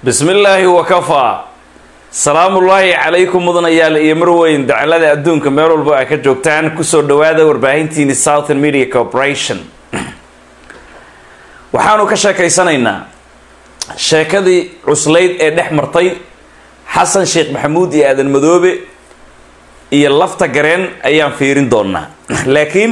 bismi illaahi wakafaa salaamullaahi calaykum mudanayaal iyo marweyn dacalada adduunka meel walba ay ka joogtaan kusoo dhawaada warbaahintiini southern media corporation waxaanu ka sheekaysanaynaa sheekadii cuslayd ee dhex martay xasan sheekh maxamuud iyo aadan madoobe iyo lafta gareen ayaan fiirin doonaa laakiin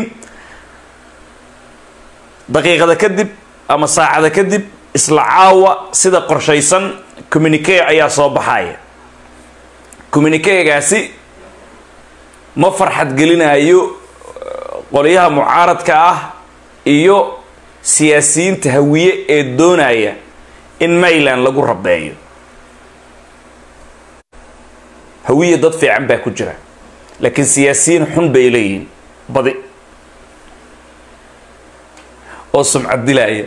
daqiiqada kadib ama saacada kadib isla caawa sida qorshaysan communique ayaa soo baxaya communiquegaasi ma farxad gelinayo qolyaha mucaaradka ah iyo siyaasiyiinta hawiye ee doonaya in mayland lagu rabeeyo hawiye dad fiican baa ku jira laakiin siyaasiyiin xun bay leeyihiin badi oo sumcad dilaya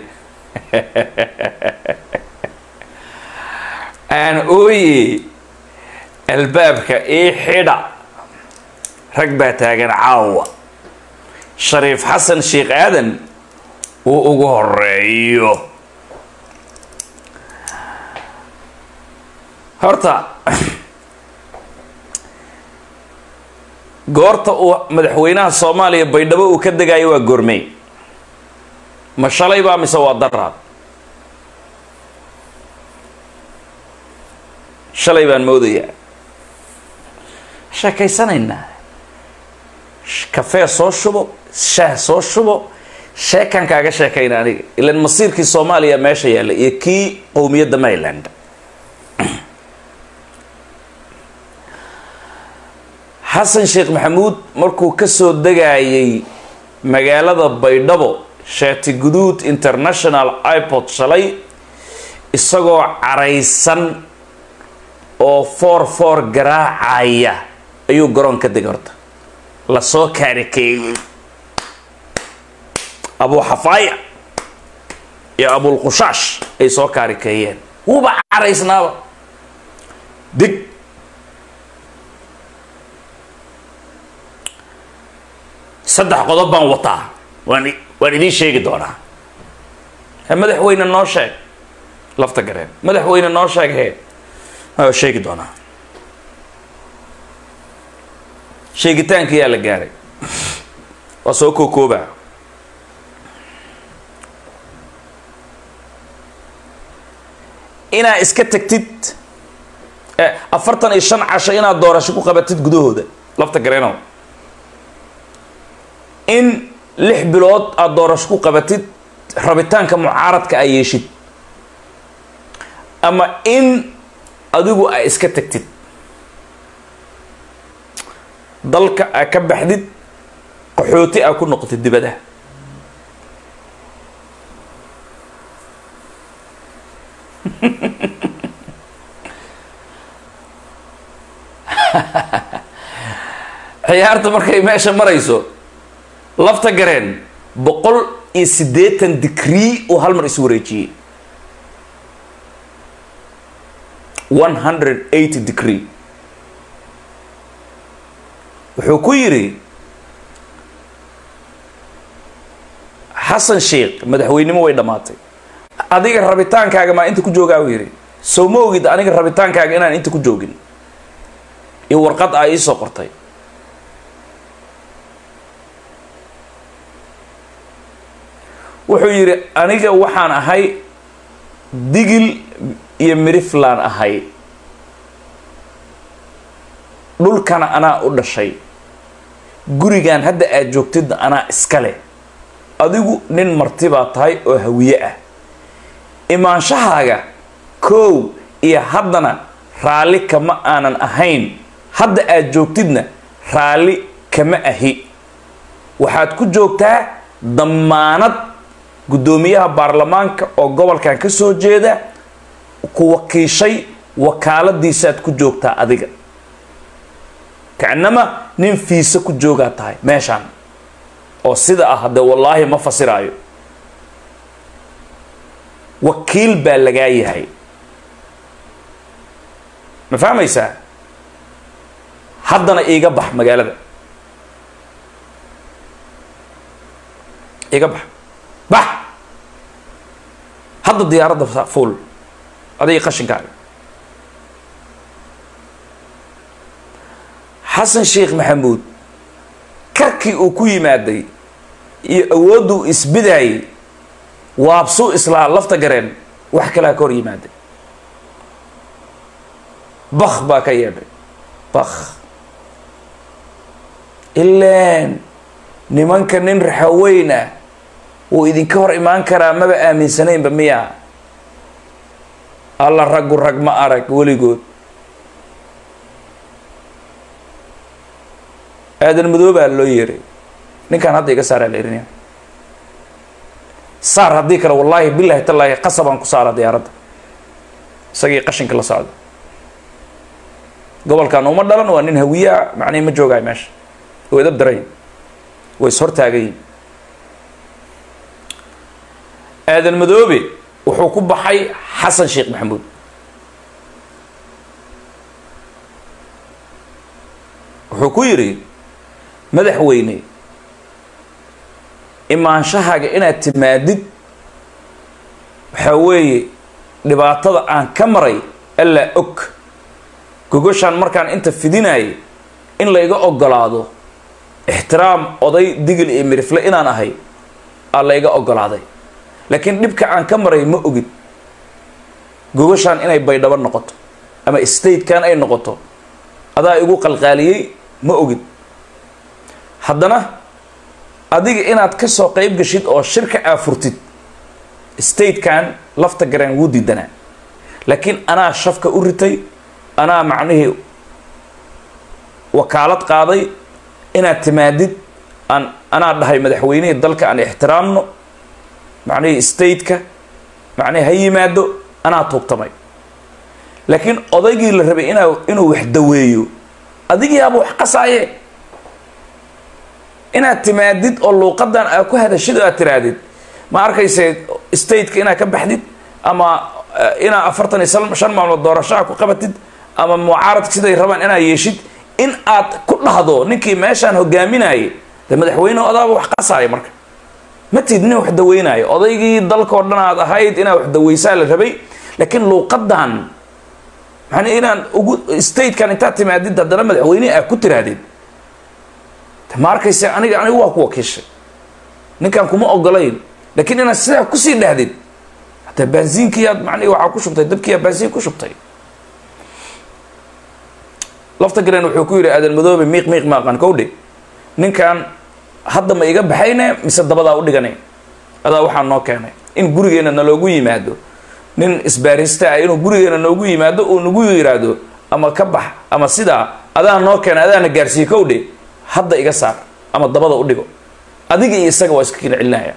aan ooye albaabka ii xidha rag baa taagan caawa shariif xasan sheekh aadan uu ugu horeeyo horta goorta uu madaxweynaha soomaaliya baydhabo uu ka degayo waa goormey ma shalay baa mise waa daraad shalay baan moodayaa sheekaysanaynaa kafee soo shubo shaah soo shubo sheekan kaaga sheekayna aniga ilan masiirkii soomaaliya meesha yaalla iyo kii qowmiyadda mayland xasan sheekh maxamuud markuu kasoo degayay magaalada baydhabo shaati guduud international ipod shalay isagoo caraysan oo foor foor garaacaya ayuu garoon ka degay horta lasoo kaarikeeyey abuu xafaaya iyo abulqushaash ay soo kaarikeeyeen wuuba caraysnaaba dig saddex qodob baan wataa waan waan idiin sheegi doonaa madaxweyne noo sheeg lafta gareen madaxweyne noo sheeg hee waa sheegi doonaa sheegitaankiyaa la gaaray waa soo kookooba inaa iska tagtid afartan iyo shan casho inaad doorasho ku qabatid gudahooda lafta gareenow in lix bilood aada doorasho ku qabatid rabitaanka mucaaradka ay yeeshid ama in adigu ay iska tagtid dalka aa ka baxdid qaxooti aa ku noqotid dibadaha ciyaarta markay meesha marayso lafta gareen boqol iyo siddeetan digree uu hal mar is wareejiyey one hundred eighty degree wuxuu ku yidhi xasan sheekh madaxweynimo way dhammaatay adiga rabitaankaaga maa inta ku joogaa uu yidhi sow ma ogid aniga rabitaankaaga inaan inta ku joogin iyo warqad aa iisoo qortay wuxuu yidhi aniga waxaan ahay digil iyo miriflaan ahay dhulkana anaa u dhashay gurigan hadda aad joogtidna anaa iska leh adigu nin marti baa tahay oo hawiye ah imaanshahaaga koow iyo haddana raalli kama aanan ahayn hadda aad joogtidna raalli kama ahi waxaad ku joogtaa dammaanad guddoomiyaha baarlamaanka oo gobolkan ka soo jeeda ku wakiishay wakaaladiisaad ku joogtaa adiga kacnama nin fiise ku joogaa tahay meeshaan oo sida ah haddee wallaahi ma fasiraayo wakiil baa lagaa yahay ma fahmaysaa haddana iiga bax magaalada iiga bax bax hadda diyaaradda fuul adiga qashinkaaga xasan sheekh maxamuud karkii uu ku yimaaday iyo awoodduu isbidaayay waabsuu islaa lafta gareen wax kalaa ka hor yimaaday bakh baa ka yeedhay bakh ilaan nimanka nin raxaweyn ah wuu idinka hor imaan karaa maba aaminsanaynba miya alla raggu rag ma arag weligood aadan madoobaa loo yeeray ninkaan hadda iga saaraa la erinaya saar haddii kale wallaahi bilahi tallaahi qasabaan ku saara diyaaradda isagii qashinka la socda gobolkan uma dhalan waa nin hawiyaa macnihi ma joogaay meesha oo edab daray way is hortaagayin aadan madoobe wuxuu ku baxay xasan sheekh maxamuud wuxuu ku yidhi madaxweyne imaanshahaaga inaad timaadid waxaa weeye dhibaatada aan ka maray allaa og gogoshaan markaan inta fidinayay in layga ogolaado ixtiraam oday digil iyo mirifle inaan ahay aa layga ogolaaday laakiin dhibka aan ka maray ma ogid gogoshaan inay baydhabo noqoto ama statekan ay noqoto adaa igu qalqaaliyey ma ogid haddana adiga inaad ka soo qayb gashid oo shirka aa furtid statekan lafta gareen wuu diidanaa laakiin anaa shafka u ritay anaa macnihii wakaalad qaaday inaad timaadid aan anaa dhahay madaxweynihii dalka aan ixtiraamno macnihii stateka macnihii ha yimaado anaa tuugtamay laakiin odaygii la rabay inaa inuu wax daweeyo adigiiaba wax qasaaye inaad timaadid oo luuqadan aa ku hadashid oo aad tirahdid ma arkayse stateka inaad ka baxdid ama inaa afartan iyo shan maalmood doorashaha ku qabatid ama mucaaradka siday rabaan inaad yeeshid in aad ku dhahdo ninkii meeshaan hogaaminayay dee madaxweyne odaaba wax qasaaya marka ma tid nin wax daweynaayo odaygii dalkao dhan aad ahayd inaad wax daweysaa la rabay laakiin luuqadan man inaan ugu statekan intaad timaadid haddana madaxweynehi aad ku tirahdid ma arkayse aniga anigu waa ku wakiishay ninkaan kuma ogolayn laakiin inaad sidaa kusii dhahdid hataa baansiinkiiaad mani waxaa ku shubtay dabkiiyaa baansiin ku shubtay lafta garen wuxuu ku yidhi aadan madoobe miiq miiq maaqan kowdhe ninkan hadda ma iga baxayne mise dabadaa u dhigane adaa waxaa noo keenay in gurigeena naloogu yimaado nin isbaarista ah inuu gurigeena noogu yimaado uu nagu yiraahdo ama ka bax ama sidaa adaa noo keenay adaana gaarsiiye kowdhe hadda iga saar ama dabada u dhigo adiga iyo isaga waa iska kina celinaya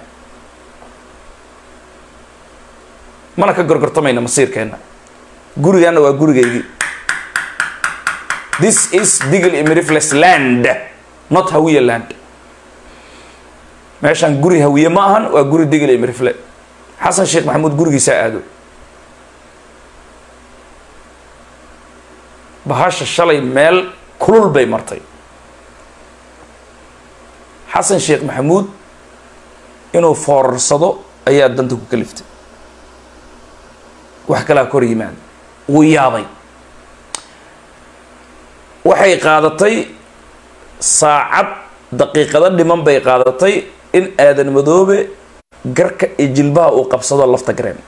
mana ka gorgortamayna masiirkeenna gurigaana waa gurigaygii this is digal imirifles land not hawiye land meeshaan guri hawiye ma ahan waa guri digal imirifle xasan sheekh maxamuud gurigiisaa aado bahasha shalay meel kulul bay martay xasan sheekh maxamuud inuu foorarsado ayaa danta ku kaliftay wax kalaa kor yimaada wuu yaabay waxay qaadatay saacad daqiiqado dhiman bay qaadatay in aadan madoobe garka iyo jilbaha uu qabsado lafta gareen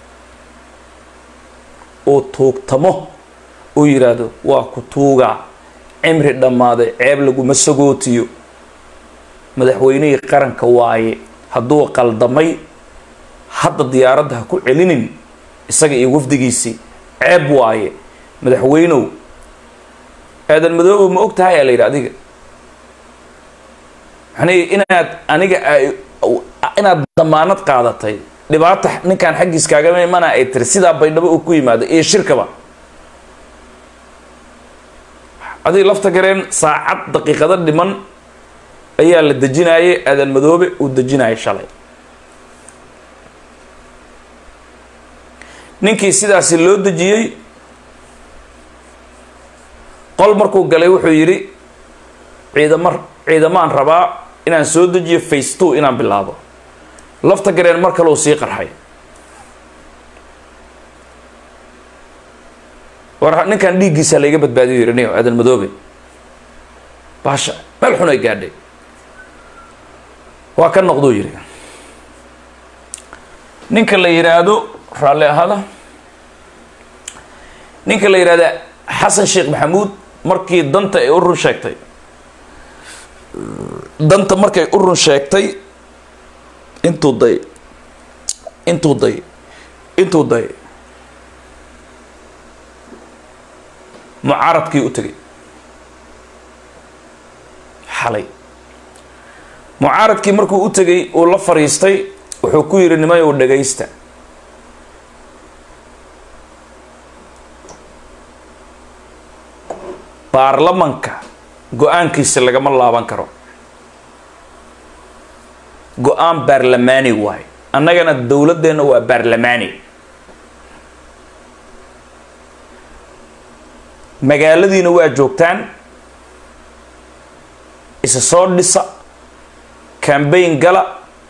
uu tuugtamo uu yidhaahdo waa ku tuugaa cimri dhammaaday ceeb laguma sagootiyo madaxweynihii qaranka waaye hadduu qaldamay hadda diyaaradda ha ku celinin isaga iyo wafdigiisii ceeb waaye madaxweynow aadan madoobe ma og tahay aa la yidhi adiga maxnay inaad aniga inaad damaanad qaadatay dhibaata ninkaan xaggiis kaagama imana ay tiri sidaa baydhabo uu ku yimaado iyo shirkaba adig lafta gareen saacad daqiiqado dhiman ayaa la dejinayay aadan madoobe uu dejinayay shalay ninkii sidaasi loo dejiyey qol markuu galay wuxuu yidhi ciidama ciidamaan rabaa inaan soo dejiyo face two inaan bilaabo lafta gareen mar kale uu sii qarxay war ninkan dhiiggiisa layga badbaadiyo yidhi niyo aadan madoobe baasha meel xun ay gaadhay waa ka noqduu yidhi ninka la yidhaahdo raalli ahada ninka la yidhahda xasan sheekh maxamuud markii danta ay u run sheegtay danta markay u run sheegtay intuu day intuu day intuu day mucaaradkii u tegay xalay mucaaradkii markuu u tegay uu la fadhiistay wuxuu ku yidhi nimayow dhagaysta baarlamanka go-aankiisa lagama laaban karo go-aan baarlamaani waayo annagana dowladdeenna waa baarlamaani magaaladiina waa joogtaan isa soo dhisa cambayn gala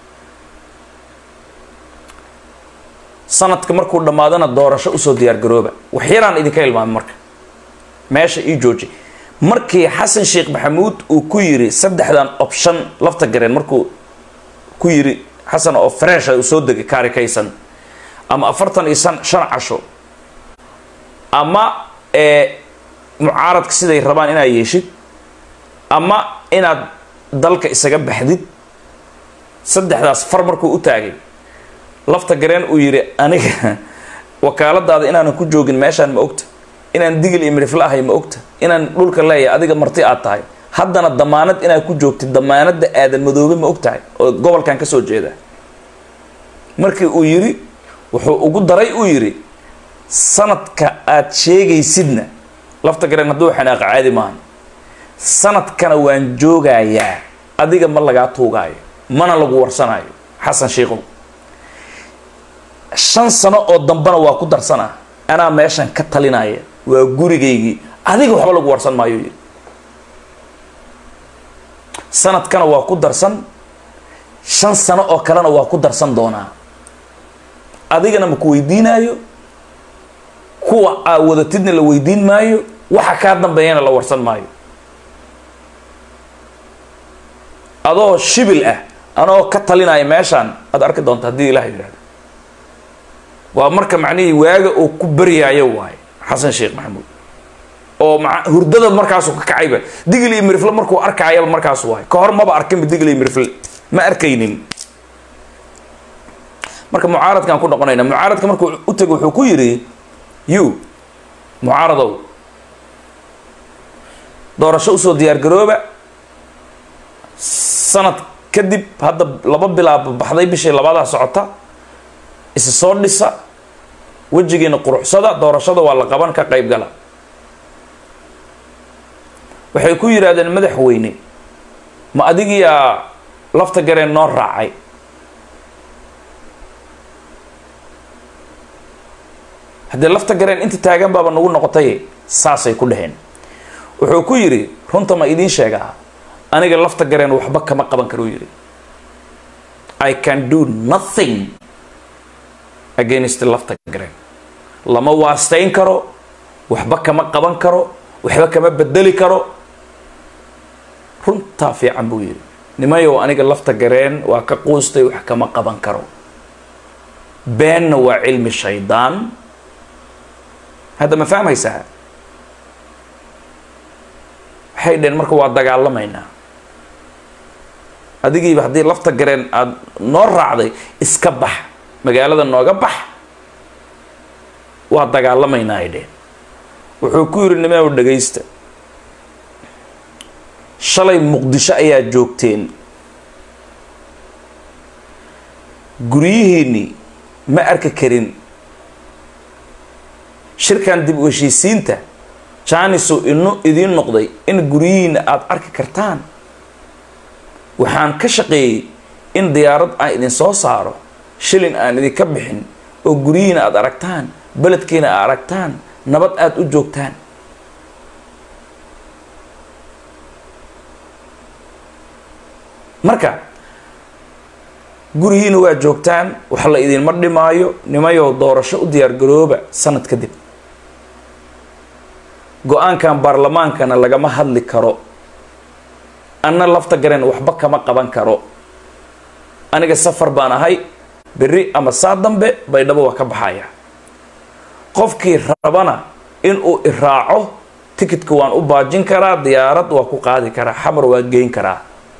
sanadka markuu dhammaadana doorasho usoo diyaar garooba waxyaraan idinka ilmaamay marka meesha ii jooji markii xasan sheekh maxamuud uu ku yiri saddexdan option lafta gareen markuu ku yiri xasan oo fresha uu soo degay kaarikaysan ama afartan iyo san shan casho ama ee mucaaradka siday rabaan inaad yeeshid ama inaad dalka isaga baxdid saddexdaas far markuu u taagay lafta gareen uu yidhi aniga wakaaladaada inaanan ku joogin meeshaan ma ogta inaan digil iyo midhifla ahay ma ogta inaan dhulka leeyahay adiga marti aad tahay haddana damaanad inaad ku joogtid damaanadda aadan madoobe ma og tahay oo gobolkan ka soo jeeda markii uu yidhi wuxuu ugu daray uu yidhi sanadka aad sheegaysidna lafta gareen hadduu xanaaqa caadi maahan sanadkana waan joogayaa adiga ma lagaa tuugaayo mana lagu warsanaayo xasan sheikow shan sano oo dambena waa ku darsanaa anaa meeshan ka talinaya waa gurigaygii adiga waxba lagu warsan maayo yidhi sanadkana waa ku darsan shan sano oo kalena waa ku darsan doonaa adigana ma ku weydiinaayo kuwa aa wadatidna la weydiin maayo waxa kaa dambeeyana la warsan maayo adoo shibil ah anoo ka talinaya meeshaan aad arki doonta haddii ilaah yidhahdo waa marka macnihii waaga uu ku baryaayo waayo xasan sheekh maxamuud oo ma hurdada markaasuu ka kacayba digil iyo mirifle markuu arkaayaba markaas waayo ka hor maba arkinba digil iyo mirifle ma arkaynin marka mucaaradkaan ku noqonayna mucaaradka markuu u tego wuxuu ku yidhi you mucaaradow doorasho usoo diyaar garooba sanad kadib hadda laba bilaab baxday bishii labadaa socota isa soo dhisa wejigiina quruxsada doorashada waa la qaban ka qayb gala waxay ku yidhaahdeen madaxweyne ma adigiyaa lafta gareen noo raacay haddii lafta gareen inta taagan baaba nagu noqotay saasay ku dhaheen wuxuu ku yidhi runta ma idiin sheegaa aniga lafta gareen waxba kama qaban karuu yidhi i can do nothing against lafta gareen lama waastayn karo waxba kama qaban karo waxba kama bedeli karo runtaa fiican buu yidhi nimayow aniga lafta gareen waa ka quustay wax kama qaban karo beenna waa cilmi shaydaan hadda ma fahmaysaa waxay dheen marka waa dagaalamaynaa adigiiba haddii lafta gareen aada noo raacday iska bax magaalada nooga bax waa dagaalamaynaa ay dheen wuxuu ku yidhi nimaw dhagaysta shalay muqdisho ayaa joogteen guryihiinnii ma arki karin shirkan dib u heshiisiinta jaanisu inu idiin noqday in guryihiina aada arki kartaan waxaan ka shaqeeyey in diyaarad aan idin soo saaro shilin aan idinka bixin oo guryihiina aada aragtaan beledkiina aad aragtaan nabad aada u joogtaan marka gurihiina waa joogtaan wax la idinma dhimaayo nimayow doorasho u diyaar garooba sanad kadib go-aankan baarlamaankana lagama hadli karo anna lafta gareen waxba kama qaban karo aniga safar baan ahay berri ama saa dambe baydhabo waa ka baxaya qofkii rabana inuu iraaco tikitka waan u baajin karaa diyaarad waa ku qaadi karaa xamar waa geyn karaa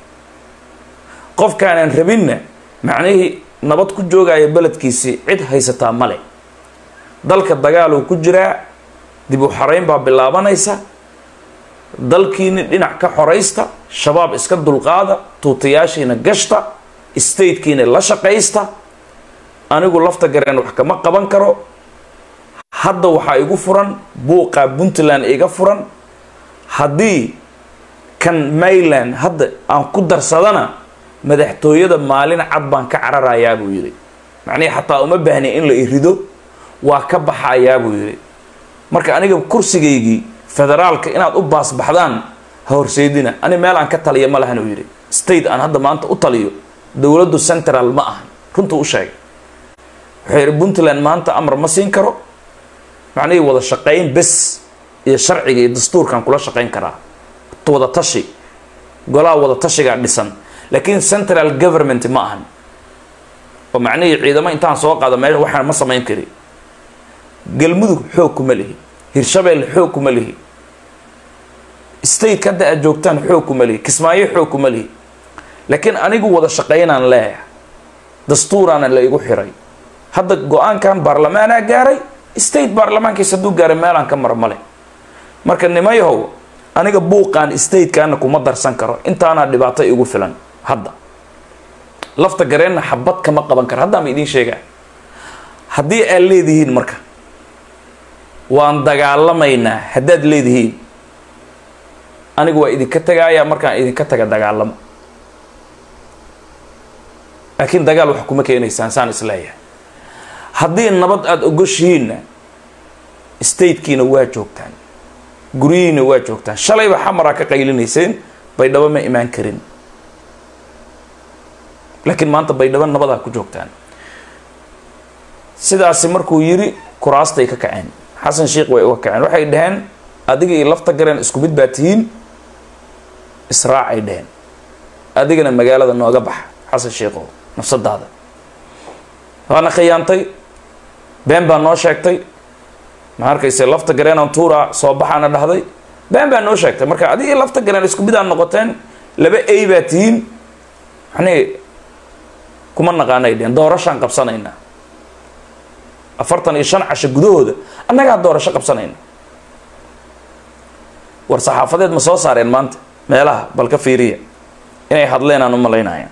qofkaanaan rabinna macnihii nabad ku joogaya beledkiisii cid haysataa male dalka dagaaluu ku jiraa dib u xarayn baa bilaabanaysa dalkiini dhinac ka xoraysta shabaab iska dulqaada tuutayaashiina gashta statekiina la shaqaysta anigu lafta gareen wax kama qaban karo hadda waxaa igu furan buuqaa puntland iga furan haddii kan mayland hadda aan ku darsadana madaxtooyada maalin cad baan ka cararayaa buu yidhi macnihii xataa uma baahni in la irido waa ka baxayaa buu yidhi marka aniga kursigaygii federaalka inaad u baasbaxdaan ha horseydina ani meel aan ka taliya ma lahan uu yidhi state aan hadda maanta u taliyo dowladdu central ma ahan runtuu u sheegay wuxuu yidhi puntland maanta amar ma siin karo macnihii wada shaqayn bes iyo sharciga iyo dastuurkaan kula shaqayn karaa wada tashi golaha wada tashigaa dhisan laakiin central government ma ahan oo macnihii ciidamo intaan soo qaado meesha waxaan ma samayn kari galmudug xoog kuma lihi hirshabeelle xoog kuma lihi state hadda aad joogtaan xoog kuma lihi kismaayo xoog kuma lihi laakiin anigu wada shaqaynaan leeyahay dastuuraana la igu xiray hadda go-aankan baarlamaanaa gaaray state baarlamaankiisa hadduu gaaray meelaan ka mara male marka nimayahow aniga buuqaan statekaana kuma darsan karo intaanaa dhibaato igu filan hadda lafta gareenna xabad kama qaban karo haddaa ma idiin sheegaa haddii aad leedihiin marka waan dagaalamaynaa haddaad leedihiin anigu waa idinka tagaayaa markaan idinka taga dagaalamo laakiin dagaal wax kuma keenaysaan saan isleeyahay haddii nabad aada ogoshihiinna statekiina waa joogtaan guryihiina waa joogtaan shalayba xamaraa ka qaylinayseen baydhabo ma imaan karin laakiin maanta baydhabo nabadaa ku joogtaan sidaasi markuu yiri kuraastay ka kaceen xasan sheikh way uga kaceen waxay dhaheen adiga iyo lafta gareen isku mid baa tihiin israacay dhaheen adigana magaalada nooga baxa xasan sheikhow nafsadaada waana khiyaantay been baa noo sheegtay ma arkayse lafta gareenan tuura soo baxaana dhahday been baa noo sheegtay marka adigii lafta gareen isku mid aa noqoteen laba ay baa tihiin yani kuma naqaanay dheheen doorashaan qabsanaynaa afartan iyo shan casho gudahooda annagaa doorasho qabsanayna war saxaafadeed ma soo saareen maanta meelaha bal ka fiiriya inay hadleen aan u malaynaya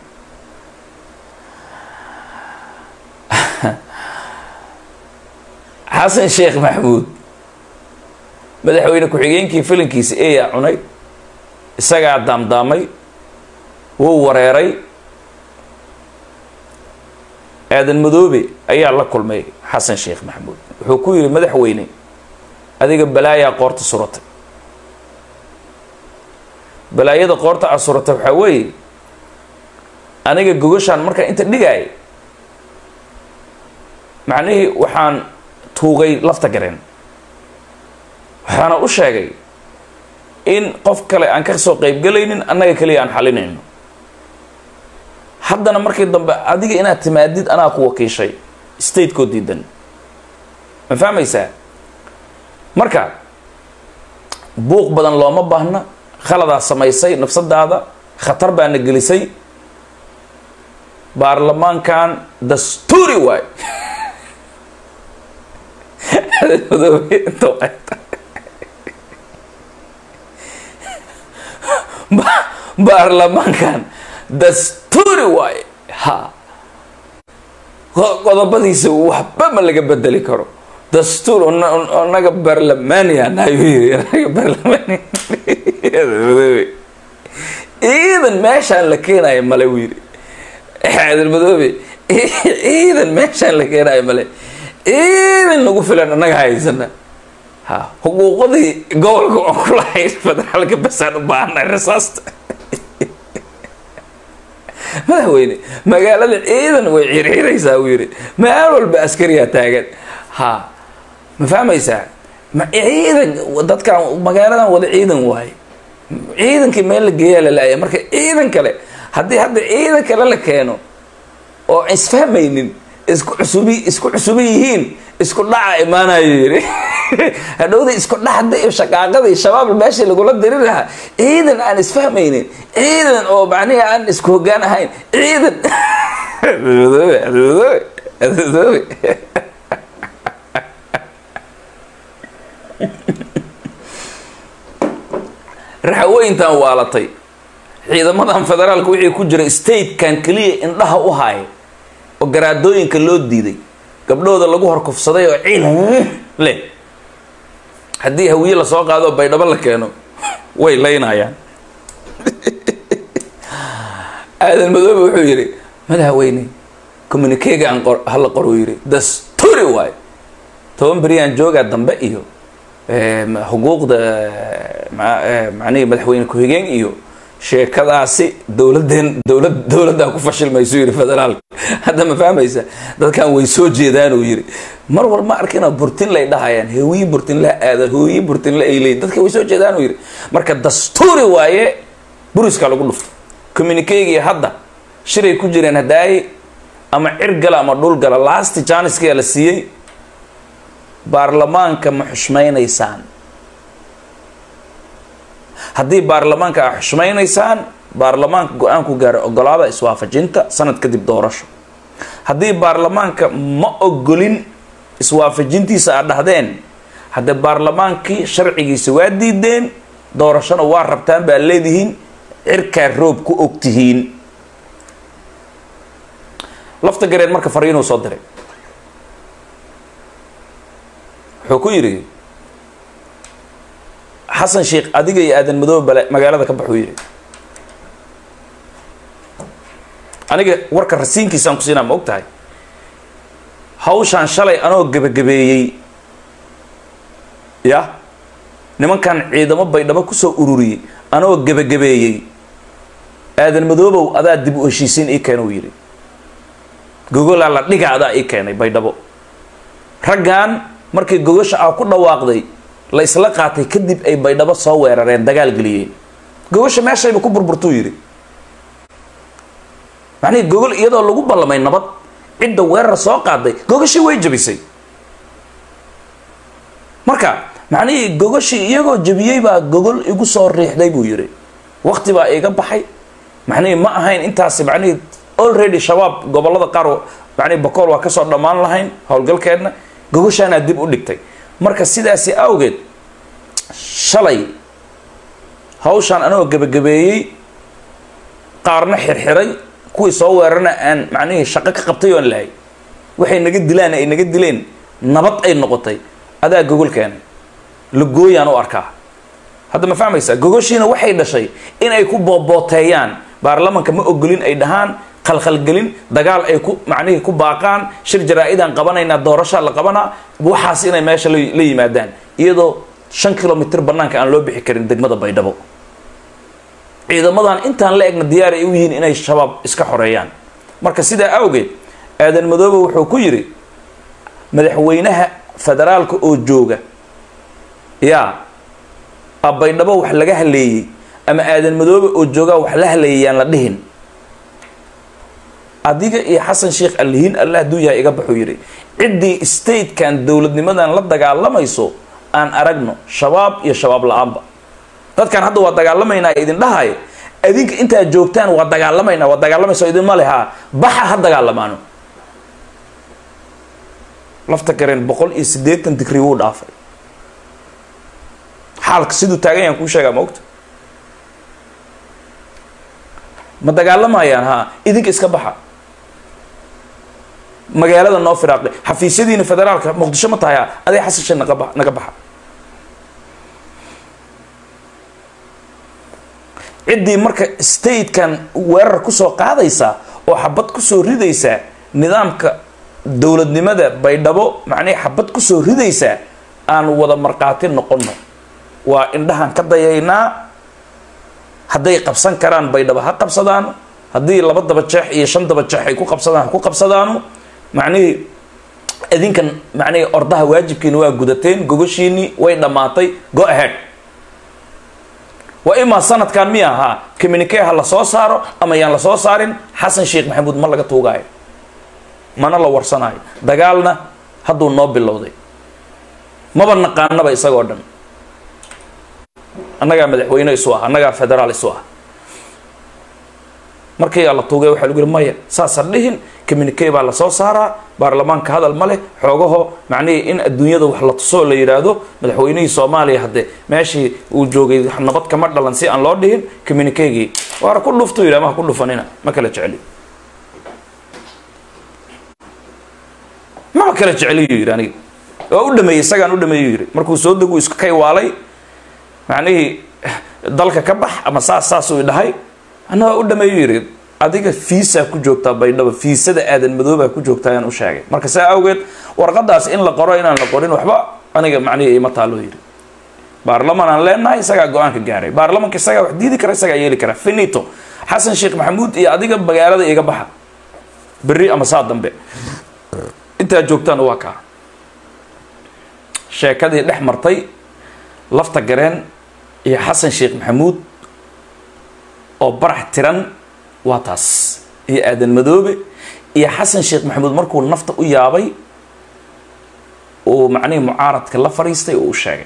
xasan sheekh maxamuud madaxweyne ku-xigeenkii filinkiisa eeyaa cunay isagaa daamdaamay wuu wareeray aadan madoobe ayaa la kulmay xasan sheekh maxamuud wuxuu ku yidhi madaxweyne adiga balaayaa qoorta suratay balaayada qoorta aad suratay waxaa weeye aniga gogashaan markaan inta dhigaay macnihii waxaan tuugay lafta gareen waxaana u sheegay in qof kale aan ka soo qaybgelaynin annaga keliya aan xalinayno haddana markii dambe adiga inaad timaadid anaa ku wakiishay statekoo diidan ma fahmaysaa marka buuq badan looma baahna khaladaa samaysay nafsadaada khatar baana gelisay baarlamaankan dastuuri waay baarlamaankan dastuuri waaye ha qodobadiisa waxba ma laga bedeli karo dastuur naga barlamaanianaga barlamaaniyamadoobe ciidan meeshaan la keenayo male u yiri aadan madoobe ciidan meeshaan la keenayo male ciidan nagu filan annaga haysana ha xuquuqadii gobolka aan ku lahayn federaalka basaan u baahanay rasaasta madaxweyne magaalada ciidan way circiraysaa uu yidhi meel walba askariyaa taagan ha ma fahmaysaa ma ciidan dadkan magaaladan wada ciidan waaye ciidankii meel la geeyaa la laaya marka ciidan kale haddii hadda ciidan kale la keeno oo isfahmaynin isku cusubi isku cusubi yihiin isku dhaca imaanayo yiri hadhowda isku dhaxda iyo shaqaaqadii shabaab meeshii lagula diri lahaa ciidan aan isfahmaynin ciidan oo macnihi aan isku hoggaan ahayn ciidan raxweyntan waalatay ciidamadan federaalka wixii ku jira statekan keliya indhaha u haaya oo garaadooyinka loo diiday gabdhooda lagu horkufsaday oo ciil leh haddii hawiye lasoo qaado baydhabo la keeno way laynayaan aadan madoobe wuxuu yidhi madaxweyne communikega aan qor hala qoruu yidhi dasturi waayo toban beriyaan joogaa dambe iyo xuquuqda macnihi madaxweyne ku-xigeen iyo sheekadaasi dowladeen dowlad dowladdaa ku fashilmaysu yidhi federaalka hadda ma fahmaysa dadkan way soo jeedaan uu yidhi mar wal ma arkina burtin lay dhahayaan hooyi burtin la aada hooyi burtin la aylay dadka way soo jeedaan uu yidhi marka dastuuri waaye buriska lagu dhufto communikegii hadda shiray ku jireen hadaaye ama cirgala ama dhulgala lasti janiska la siiyey baarlamaanka ma xushmaynaysaan haddii baarlamaanka a xushmaynaysaan baarlamaanka go-aanku gaara ogolaada iswaafajinta sanad kadib doorasho haddii baarlamaanka ma ogolin iswaafajintiisa aad dhahdeen haddee baarlamaankii sharcigiisa waa diideen doorashona waa rabtaan baa leedihiin cirkaa roob ku ogtihiin lafta gareed marka fariinuu soo diray wuxuu ku yidhi xasan sheikh adiga iyo aadan madoobe bale magaalada ka baxuu yidhi aniga warka rasiinkiisaan ku siinaa ma og tahay hawshaan shalay anoo gebagabeeyey ya nimankan ciidamo baydhabo kusoo ururiyey anoo gebagabeeyey aadan madoobow adaa dib u heshiisiin ii keena uu yidhi gogolaa la dhiga adaa ii keenay baydhabo raggan markii gogosha ah ku dhawaaqday la isla qaatay kadib ay baydhabo soo weerareen dagaal geliyeen gogosha meeshayba ku burburtuu yidhi macnihii gogol iyadoo lagu ballamay nabad cidda weerar soo qaaday gogoshii way jabisay marka macnihii gogoshii iyagoo jabiyey baa gogol igu soo riixday buu yidhi wakti baa iga baxay macnihii ma ahayn intaasi macnihii already shabaab gobollada qaar macnihi bakool waa kasoo dhammaan lahayn howlgalkeedna gogoshaanaa dib u dhigtay marka sidaasi awgeed shalay hawshaan anagoo gebagabeeyey qaarna xirxiray kuwii soo weerarna aan macnihii shaqo ka qabtay oon lahay waxay naga dilaan ay naga dileen nabad ay noqotay adaa gogol keenay lagooyaan u arkaa hadda ma fahmaysaa gogoshiina waxay dhashay in ay ku boobooteeyaan baarlamanka ma ogolin ay dhahaan khalkhalgelin dagaal ay ku macnihii ku baaqaan shir jaraa-idaan qabanaynaa doorashaa la qabanaa waxaas inay meesha la yimaadaan iyadoo shan kilomitr banaanka aan loo bixi karin degmada baydhabo ciidamadan intaan la egna diyaar ay u yihiin inay shabaab iska xoreeyaan marka sidaa awgeed aadan madoobe wuxuu ku yidhi madaxweynaha federaalka oo jooga yaa a baydhabo wax laga haleeyey ama aadan madoobe oo joogaa wax la haleeyay yaan la dhihin adiga iyo xasan sheikh allihiin allah hadduu yahay iga baxuu yidhi ciddii statekan dowladnimadan la dagaalamayso aan aragno shabaab iyo shabaab la-aanba dadkan hadda waa dagaalamaynaa idin dhahayo adinka intaad joogtaan waa dagaalamaynaa waa dagaalamayso idinma lehaa baxa ha dagaalamaano lafta gareen boqol iyo siddeetan digrii wuu dhaafay xaalka siduu taagan yaan kuu sheegaa ma ogta ma dagaalamayaan ha idinka iska baxa magaalada noo firaaqday xafiisyadiina federaalka muqdisho ma tahay aday xasashe naga ba naga baxa ciddii marka statekan weerar kusoo qaadaysa oo xabad kusoo ridaysa nidaamka dowladnimada baydhabo macnihii xabad kusoo ridaysa aan wada markhaati noqono waa indhahan ka dayaynaa hadday qabsan karaan baydhabo ha qabsadaan haddii laba daba jeex iyo shan daba jeex ay ku qabsadaan ha ku qabsadaano macnihii idinkan macnihii ordaha waajibkiina waa gudateen gogoshiinii way dhammaatay go ahead waa imaa sanadkan miya ahaa communique ha la soo saaro ama yaan la soo saarin xasan sheekh maxamuud ma laga tuugaayo mana la warsanaayo dagaalna hadduu noo bilowday maba naqaanaba isagoo dhan annagaa madaxweyne isu ah annagaa federaal isu ah markii la tuugay waxaa lagu yihi maya saasa dhihin communique baa lasoo saaraa baarlamaanka hadal ma leh xoogaho macnihii in adduunyada wax la tusoo la yidhaahdo madaxweynihii soomaaliya hadde meeshii uu joogay nabad kama dhalan si aan loo dhihin communiquegii waara ku dhuftu yidhi amaha ku dhufanina ma kala jecli maba kala jecliyu yidhi aniga waa u dhameeyey isagaan u dhameeyu yidhi markuu soo degu isku kay waalay macnihii dalka ka bax ama saas saasuu dhahay anna waa u dhameeyu yidhi adiga fiisaa ku joogtaa baydhabo fiisada aadan madoobaa ku joogtaa ayaan u sheegay marka saa awgeed warqadaas in la qoro inaan la qorin waxba aniga macnihii ima taaloo yidhi baarlaman aan leenahay isagaa go-aanka gaaray baarlamanka isagaa wax diidi kara isagaa yeeli kara finito xasan sheekh maxamuud iyo adiga magaalada iga baxa berri ama saa dambe intaad joogtaan waa kaa sheekadii dhex martay lafta gareen iyo xasan sheekh maxamuud oo barax tiran waa taas iyo aadan madoobe iyo xasan sheekh maxamuud markuu nafta u yaabay uu macnihii mucaaradka la fadhiistay oo u sheegay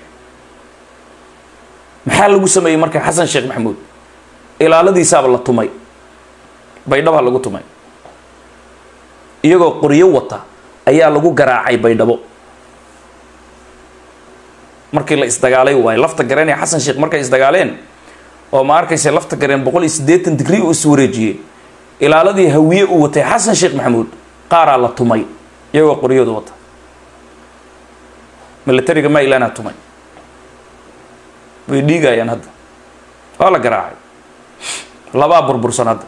maxaa lagu sameeyey marka xasan sheekh maxamuud ilaaladiisaaba la tumay baydhabaa lagu tumay iyagoo qoryo wata ayaa lagu garaacay baydhabo markii la isdagaalay waayo lafta gareen ee xasan sheekh markay isdagaaleen oo ma arkaysa lafta gareen boqol iyo siddeetan digrii uu iswareejiyey ilaaladii hawiye uu watay xasan sheekh maxamuud qaaraa la tumay iyagoo qoryooda wata milatariga mailana tumay way dhiigayaan hadda waa la garaacay labaa burbursan hadda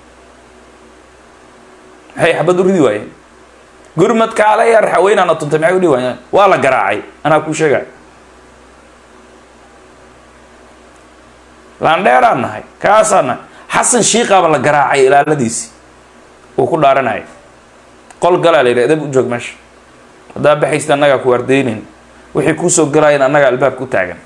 maxay xabad u ridi waayeen gurmadka alaya raxaweynaana tuntay maxay u dhihi waayeen waa la garaacay anaa kuu sheegay laandheeraan nahay kaasaan nahay xasan shiikaaba la garaacay ilaaladiisi uu ku dhaaranayay qol galaa la yidhi edab u joog meesha haddaa baxaysta annagaa ku ardaynayn wixii kuusoo galaayeen annagaa albaabka u taagan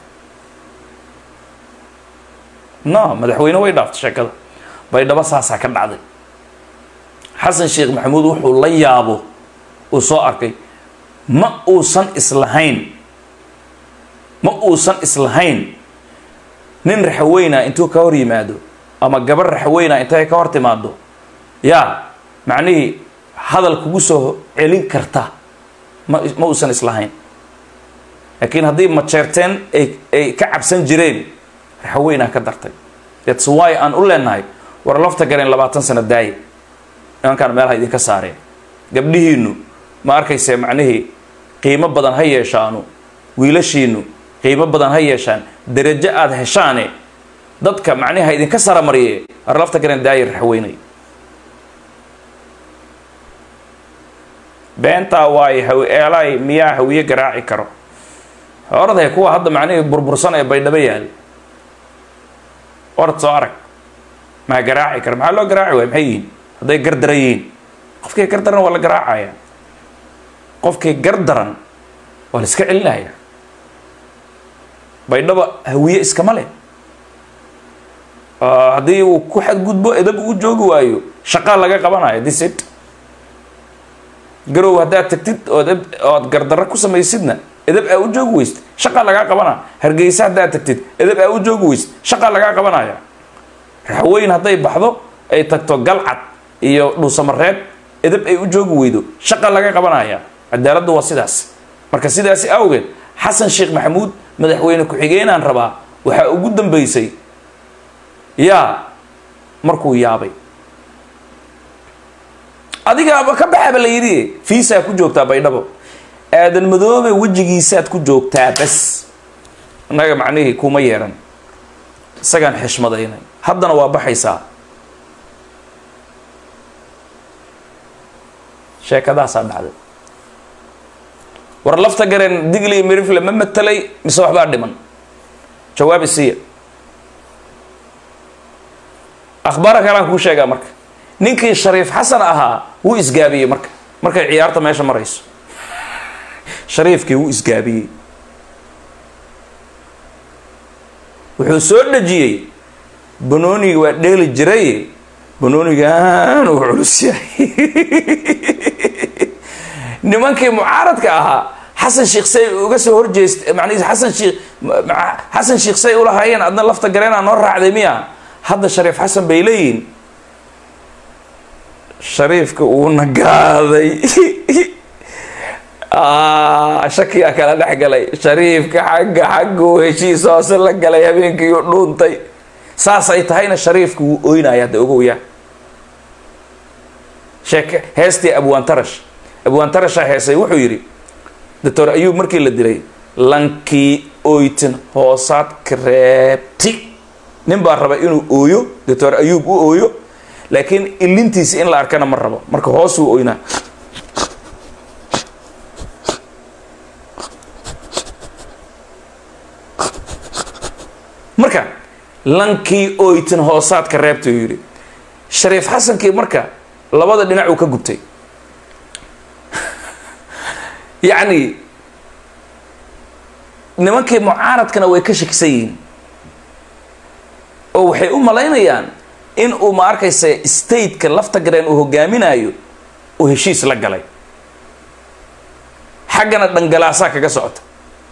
no madaxweyne way dhaaftay sheekada baydhabo saasaa ka dhacday xasan sheekh maxamuud wuxuu la yaabo uu soo arkay ma uusan islahayn ma uusan islahayn nin raxaweyna intuu ka hor yimaado ama gabar raxaweyna intay ka hor timaado yaa macnihii hadal kugu soo celin karta ma ma uusan islahayn laakiin haddii majeerteen ay ay ka cabsan jireen raxaweynaa ka dartay that's why aan u leenahay war lafta gareen labaatan sano daaye nimankaan meelaha idinka saareen gabdhihiinu ma arkayse macnihii qiimo badan ha yeeshaanu wiilashiinu qiimo badan ha yeeshaan derajo aada heshaane dadka macnihi ha idinka saramariye war lafta gareen daaye raxaweynay beentaa waayo haw eelaay miyaa hawiye garaaci karo oradahay kuwa hadda macnihii burbursan ee baydhabo yaal orad soo arag maa garaaci kara maxaa loo garaaci waaya maxay yihiin hadday gardaran yihiin qofkii gardaran waa la garaacaya qofkii gardaran waa la iska celinaya baydhaba hawiye iskama leh haddii uu ku xadgudbo edab uu joogi waayo shaqaa laga qabanayo this it garow haddaad tagtid ood ood gardarro ku samaysidna edab aa u joogi weysid shaqaa lagaa qabanaya hargeysa haddaad tagtid edab aa u joogi weysid shaqaa lagaa qabanaya raxweyn hadday baxdo ay tagto galcad iyo dhuusamareeb edab ay u joogi weydo shaqaa laga qabanaya cadaaladdu waa sidaas marka sidaasi awgeed xasan sheekh maxamuud madaxweyne ku-xigeenaan rabaa waxaa ugu dambeysay yaa markuu yaabay adigaaba ka baxaba la yidhi fiisaa ku joogtaa baydhabo aadan madoobe wejigiisaad ku joogtaa bas annaga macnihii kuma yeeran isagaan xishmadaynay haddana waa baxaysaa sheekadaasaa dhacday war lafta gareen digli mirifle ma matelay mise waxbaa dhiman jawaabi siiya akhbaara kalaan kuu sheegaa marka ninkii shariif xasan ahaa wuu isgaabiyey marka markay ciyaarta meesha marayso shariifkii wuu isgaabiyey wuxuu soo dhejiyey banooniga waa dheeli jiray banoonigan uu culus yahay nimankii mucaaradka ahaa xasan sheikh say uga soo horjeest macnihiis xasan sheikh xasan sheikh say ulahaayeen adna lafta gareenaa noo raacday miya hadda shariif xasan bay leeyihiin shariifka uuna gaaday shakiyaa kala dhex galay shariifka xagga xagguu heshiis hoose la galay habeenkii u dhuuntay saasay tahayna shariifka wuu oynaya hadda ogowya sheeke heestii abwaantarash abwaantarashaa heesay wuxuu yidhi doctor ayuub markii la dilay lankii oytin hoosaad kareebti nin baa raba inuu ooyo doctor ayuub u ooyo laakiin ilintiisi in la arkana ma rabo marka hoosuu oynaa marka lankii oytin hoosaadka reebta uu yidhi shariif xasankii marka labada dhinac uu ka gubtay yacni nimankii mucaaradkana way ka shakisan yihiin oo waxay u malaynayaan in uu ma arkaysa stateka lafta gareen uu hogaaminayo uu heshiis la galay xaggana dhangalaasaa kaga socota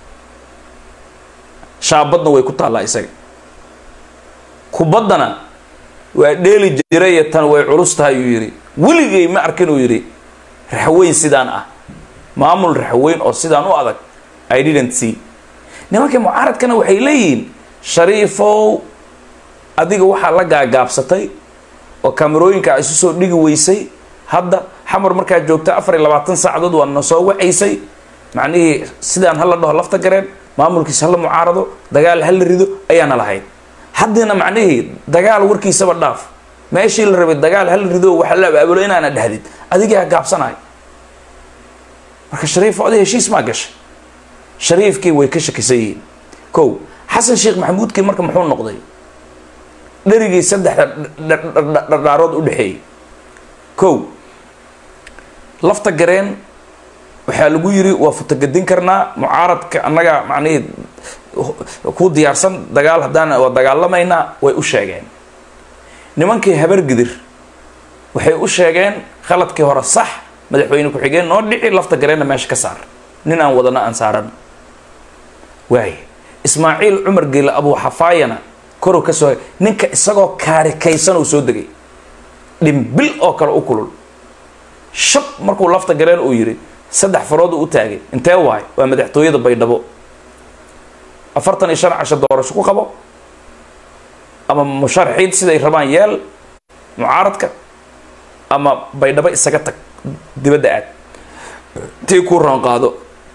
shaabadna way ku taallaa isaga kubaddana waa dheeli jiraya tan way culus tahay uu yidhi weligay ma arkin uu yidhi raxweyn sidaan ah maamul raxweyn oo sidaan u adag i didn't see nimankii mucaaradkana waxay leeyihiin shariifow adiga waxaa la gaagaabsatay oo kamerooyinka isu soo dhigi weysay hadda xamar markaad joogta afar iyo labaatan saacadood waa na soo wacaysay macnihii sidaan hala dhaho lafta gareen maamulkiisa hala mucaarado dagaal hala rido ayaana lahayd haddina macnihii dagaal warkiisaba dhaaf meeshii la rabay dagaal hala rido waxa la abaabulo inaana dhahdid adigaa gaabsanayo marka shariif oday heshiis maa gashay shariifkii way ka shakisan yihiin kow xasan sheekh maxamuudkii marka muxuu noqday dherigii saddexda dhardhaarood u dhexeeyey kow lafta gareen waxaa lagu yiri waa futagadin karnaa mucaaradka annaga macnihii ku diyaarsan dagaal haddaan waa dagaalamaynaa way u sheegeen nimankii habargidir waxay u sheegeen khaladkii hore sax madaxweyne ku-xigeen noo dhici lafta gareenna meesha ka saar nin aan wadana aan saaran waay ismaaciil cumar geele abuu xafaayana koru ka soo ninka isagoo kaarikaysan uu soo degay dhimbil oo kale u kulul shab markuu lafta gareen uu yidhi saddex farood uu u taagay intee waay waa madaxtooyada baydhabo afartan iyo shan casho doorasho ku qabo ama musharaxiid siday rabaan yeel mucaaradka ama baydhabo isaga tag dibadda aad tii kuu roon qaado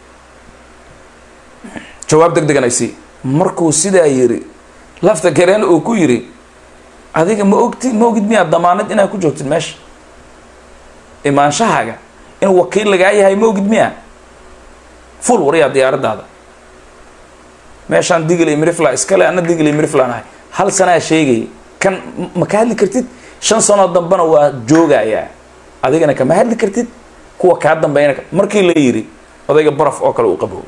jawaab deg degan ay sii markuu sidaa yidhi lafta gareen uu ku yidhi adiga ma ogti ma ogid miyaa damaanad inaad ku joogtid meesha imaanshahaaga in wakiil lagaa yahay ma ogid miyaa ful waryaa diyaaraddaada meeshaan digil iyo mirifla iskale anna digil iyo miriflaan ahay hal sanaa sheegay kan ma ka hadli kartid shan sanoo dambena waa joogayaa adigana kama hadli kartid kuwa kaa dambeeyana markii la yidhi odayga baraf oo kale uu qaboobay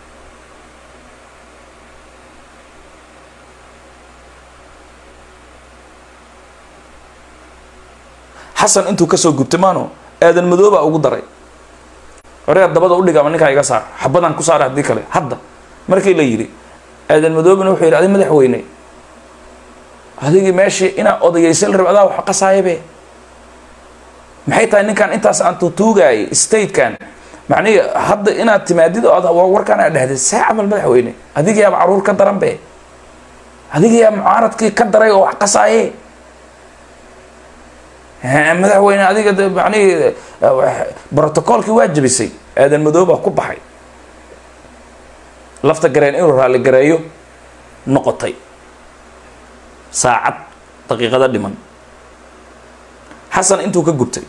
xasan intuu kasoo gubtay maano aadan madoobaa ugu daray oreer dabada udhiga ama ninkaa iga saar xabadaan ku saara haddii kale hadda markii la yidhi aadan madoobana wuxuu yidhi adi madaxweyne adigii meeshii inaa odayaysa la rab adaa wax qasaayabe maxay tahay ninkan intaas aan tuutuugaayay statekan macnihi hadda inaad timaadid oo ad warkaan aad dhehday see camal madaxweyne adigiyaaba caruur ka daran be adigiyaa mucaaradkii ka daray oo wax qasaaye madaxweyne adiga macnihii brotocoolkii waa jabisay aadan madoobaa ku baxay lafta gareen inuu raalli gareeyo noqotay saacad daqiiqada dhiman xasan intuu ka gubtay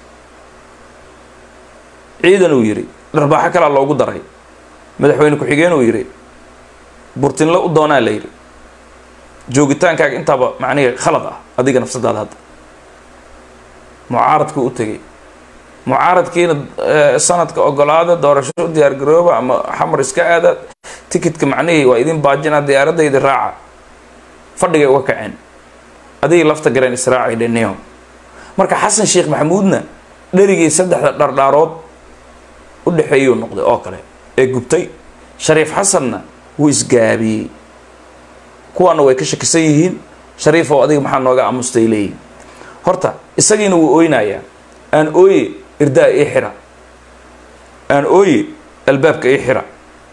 ciidan uu yidhi dharbaaxo kalaa loogu daray madaxweyne ku-xigeen uu yidhi burtinle u doonaa la yidhi joogitaankaaga intaaba macnihi khalad ah adiga nafsadaada hadda mucaaradku u tegay mucaaradkiina sanadka ogolaada doorasho u diyaar garooba ama xamar iska aada tikitka macnihii waa idin baajinaa diyaaradayda raaca fadhigay uga kaceen adigii lafta gareen israaci dheneyo marka xasan sheekh maxamuudna dherigii saddexda dhardhaarood u dhexeeyuu noqday oo kale ee gubtay shariif xasanna wuu isgaabiyey kuwaana way ka shakisan yihiin shariifoo adiga maxaa nooga amustay leeyihin horta isagiina wuu ooynayaa aan ooye irdaa ii xira aan ooye albaabka ii xira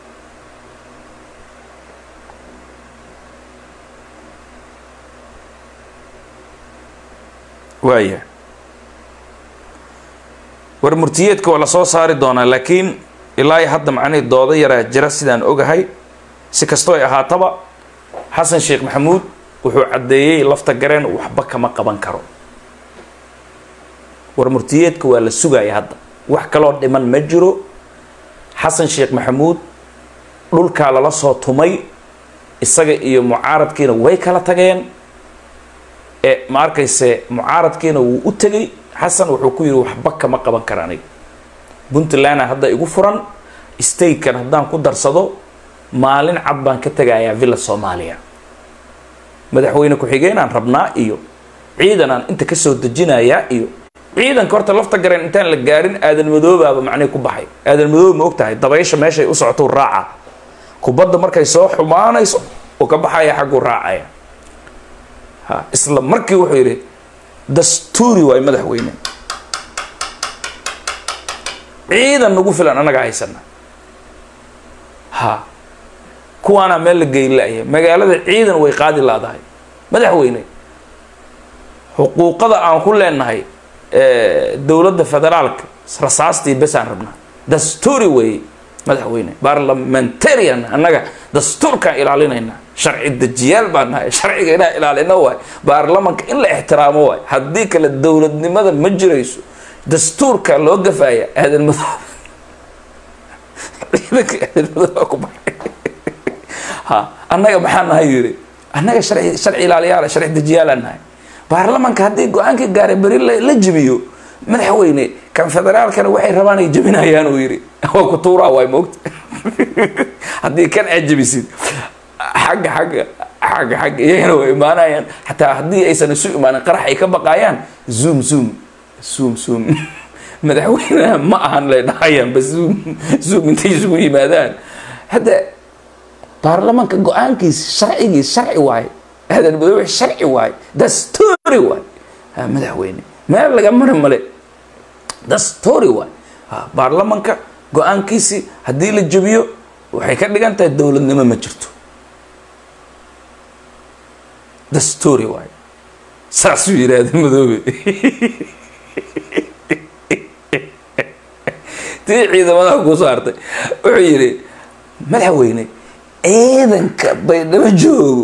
waaya war murtiyeedka waa lasoo saari doonaa laakiin ilaa hadda macnihii doodo yaraa jira sidaan ogahay si kastoo ay ahaataba xasan sheekh maxamuud wuxuu caddeeyey lafta gareen waxba kama qaban karo war murtiyeedka waa la sugaya hadda wax kaloo dhiman ma jiro xasan sheekh maxamuud dhulkaa lala soo tumay isaga iyo mucaaradkiina way kala tageen ee ma arkayse mucaaradkiina wuu u tegay xasan wuxuu ku yidhi waxba kama qaban kara aniga puntlandna hadda igu furan statekan haddaan ku darsado maalin cad baan ka tegayaa villa soomaaliya madaxweyne ku-xigeenaan rabnaa iyo ciidanaan inta kasoo dejinayaa iyo ciidanka horta lafta gareen intaan la gaarin aadan madoobaaba macnihi ku baxay aadan madoob ma og tahay dabaysha meeshay u socotou raaca kubadda markay soo xumaanayso oo ka baxaya xagguu raacaya ha isla markii wuxuu yidhi dastuuri waay madaxweyne ciidan nagu filan annagaa haysana ha kuwaanaa meel la geyn la-ya magaalada ciidan way qaadi laadahay madaxweyne xuquuqada aan ku leenahay dowladda federaalka rasaastii besaan rabnaa dastuuri weeye madaxweyne barlamentarian annaga dastuurkaan ilaalinaynaa sharci dejiyaal baan nahay sharciga inaan ilaalino waay baarlamanka in la ixtiraamo waay haddii kale dowladnimada ma jirayso dastuurka loo gafaaya aadan madoob ciidanka aadan madooba ku baxay ha annaga maxaa nahay yiri annaga sharci sharci ilaaliyaala sharci dejiyaalaan nahay baarlamanka haddii go-aanka gaara beri la jebiyo madaxweyne kan federaalkana waxay rabaan ay jebinayaan uu yidhi waa ku tuuraa waay moogta haddii kan aad jebisid xagga xagga xagga xagga iyagana way imaanayaan xataa haddii aysan isu imaanin qarax ay ka baqaayaan zoom zoom zoom zoom madaxweynaha ma ahan lay dhahayaan ba zoom zoom intay isugu yimaadaan hadda baarlamanka go-aankiisa sharcigiis sharci waaye aadan madoobe sharci waaye dastuuri waaye ha madaxweyne meel laga mari male dastuuri waaye ha baarlamanka go-aankiisii haddii la jebiyo waxay ka dhigan tahay dowladnimo ma jirto dastuuri waaye saasuu yidhaahda madoobe tii ciidamadaha kuu saartay wuxuu yidhi madaxweyne ciidanka baydhabo joogo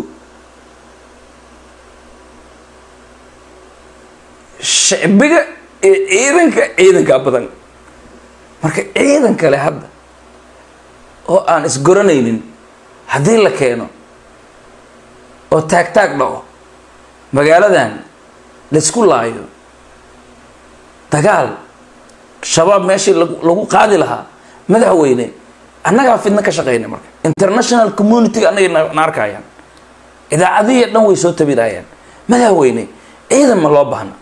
shicbiga iyo ciidanka ciidankaa badan marka ciidan kale hadda oo aan isgoranaynin haddii la keeno oo taag taag dhaco magaaladan laysku laayo dagaal shabaab meeshii lagu qaadi lahaa madaxweyne annagaa fidna ka shaqeyna marka international community-ga annagay na arkayaan idaacadihiiyo dhan way soo tabinayaan madaxweyne ciidan ma loo baahna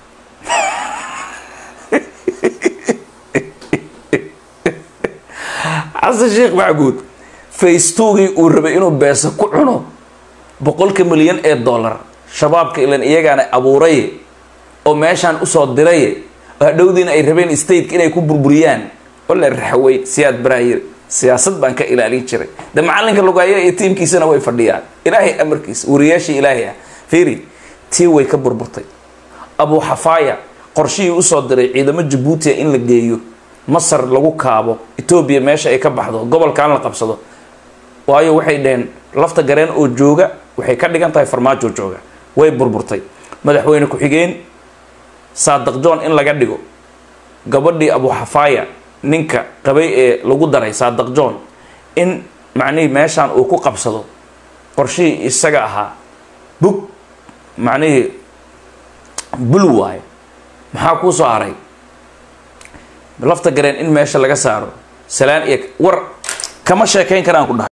xasan sheekh macbuud faystogii uu rabay inuu beesa ku cuno boqolka milyan ee dollar shabaabka ilan iyagaana abuuray oo meeshaan usoo diray oo hadhowdiina ay rabeen stateka inay ku burburiyaan oo la raxway siyaad baraayir siyaasad baan ka ilaalin jiray de macalinka lugaaya iyo tiimkiisana way fadhiyaan ilaahay amarkiisa wariyaashii ilaahay ah fiiri tii way ka burburtay abu xafaaya qorshihii usoo diray ciidamo jabuutiya in la geeyo masar lagu kaabo etoobiya meesha ay ka baxdo gobolkan la qabsado waayo waxay dhaheen lafta gareen oo jooga waxay ka dhigan tahay farmaajo jooga way burburtay madaxweyne ku-xigeen saadaq john in laga dhigo gabadhii abu xafaaya ninka qabay ee lagu daray saadaq john in macnihii meeshaan uu ku qabsado qorshihii isaga ahaa bug macnihii bul waayo maxaa kuu soo haray lafta gareen in meesha laga saaro salaan iyo war kama sheekayn karaan ku dhahay